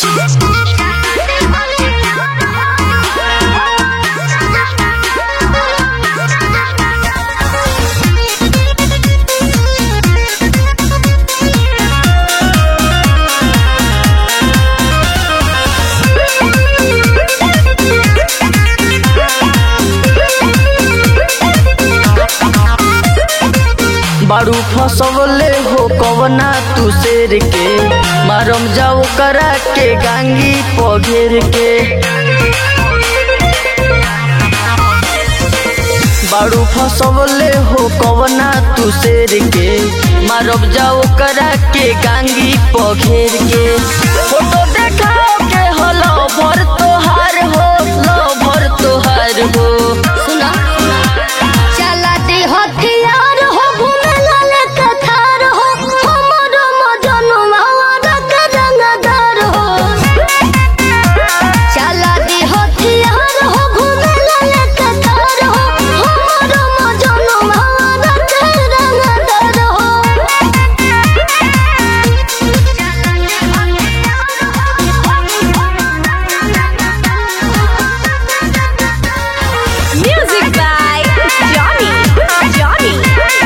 बारू फसवले हो कवना तू शेर के मारम जाओ करा के गांगी पघेर के बारू फसवले हो कवना तू शेर के मारब जाओ करा के गांगी पघेर के फोटो देखाओ के हलो भर तोहार हो लो भर तोहार हो सुना चला दे हथियार हो घूमे लाले कथार हो हमर मजनू मावा के रंगदार हो चला दे हथियार हो घूमे लाले कथार हो हमर मजनू मावा के रंगदार हो Music by Johnny. Johnny.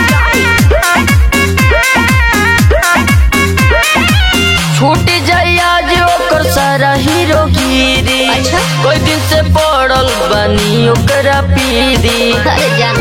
छूट जाई आज ओकर सारा हीरोगिरी अच्छा। कोई दिन से पड़ल बनी ओकरा पीरी अरे जान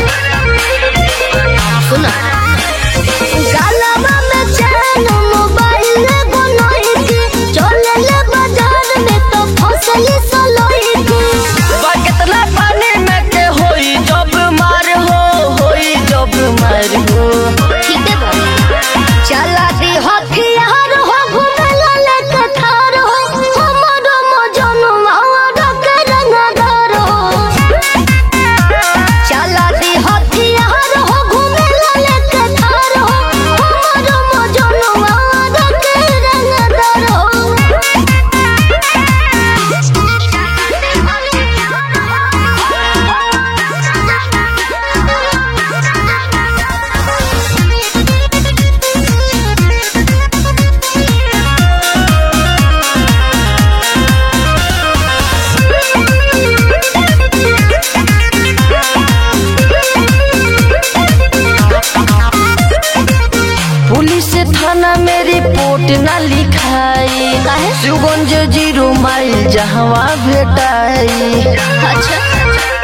सुना गालवा में चैन मोबाइल बनोई थी चले ले बाजार में तो फसली सलोई थी बा कितना पानी में के होई जब मार हो होई जब मार हो ठीक है बा चला दी हथियार हो घूमे लाले कथार हो हमर मजनू मावा के रंगदार हो चला दी हथियार हो घूमे लाले कथार हो हमर मजनू मावा के रंगदार पुलिस थाना में रिपोर्ट ना लिखाई काहे? सुगंज जीरो माइल जहवा भेटाई अच्छा